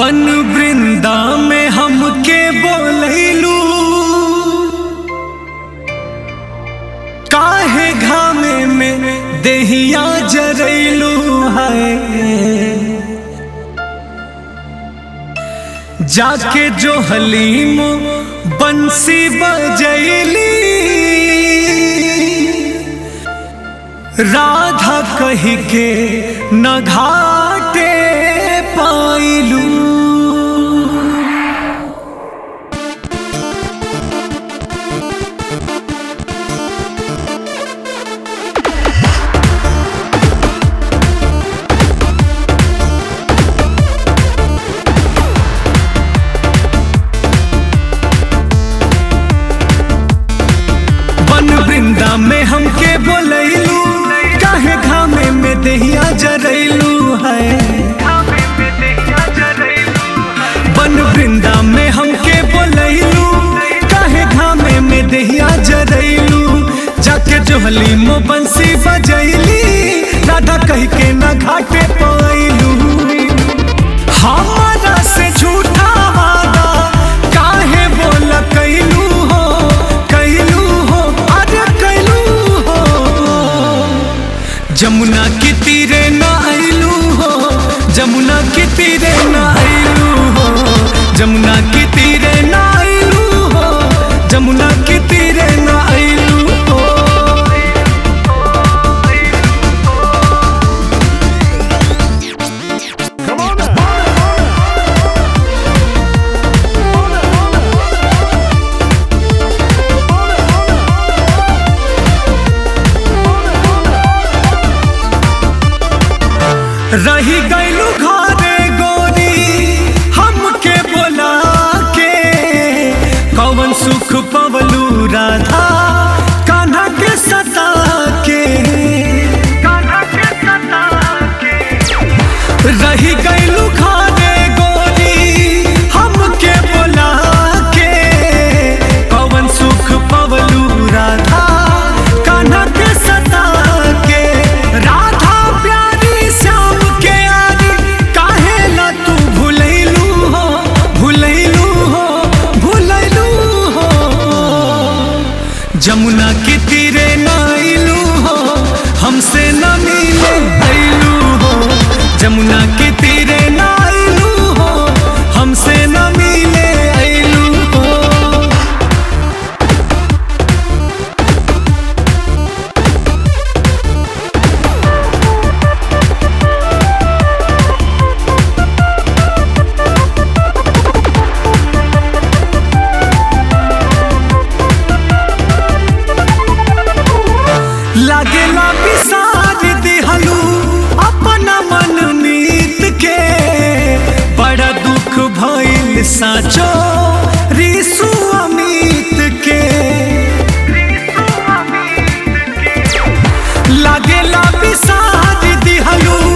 बन वृंदा में हमके बोलैलू काहे घामे में देहिया जरैलू है जाके जो हलीम बंसी बजैली राधा कही के न घाटे पाइलू वन वृंदा में हमके बोलैलू काहे घामे में देहिया जरैलू है वन वृंदा में हमके बोलैलू काहे घामे में देहिया जरैलू जाके जोहली मो बंसी बजैली राधा कह के न घाटे पाइलू हमारा से झूठा वादा काहे बोल कैलू हो कैलू हो अरे कैलू हो जमुना के तीरे न आइलू हो जमुना के तीरे न आइलू हो जमुना के तीरे न आइलू हो जमुना के तीरे न आइलू हो रही गईलू घरे गोरी हमके बोला के कौन सुख पवलू राधा कान्हा के सता के रही गईलू घरे गोरी हमके बोला के कौन सुख पवलू राधा कान्हा के सता के राधा प्यारी श्याम के आरी काहे ला तू भूलैलू हो भूलैलू हो भूलैलू हो जमुना के तीरे नाइलू हो हमसे न मिले ऐलू हो जमुना के तीरे नाइलू हो हमसे न मिले ऐलू हो लागेला बिसार दिहलू अपना मन नीत के बड़ा दुख भइल साचो रिसु अमित के लागेला बिसार दिहलू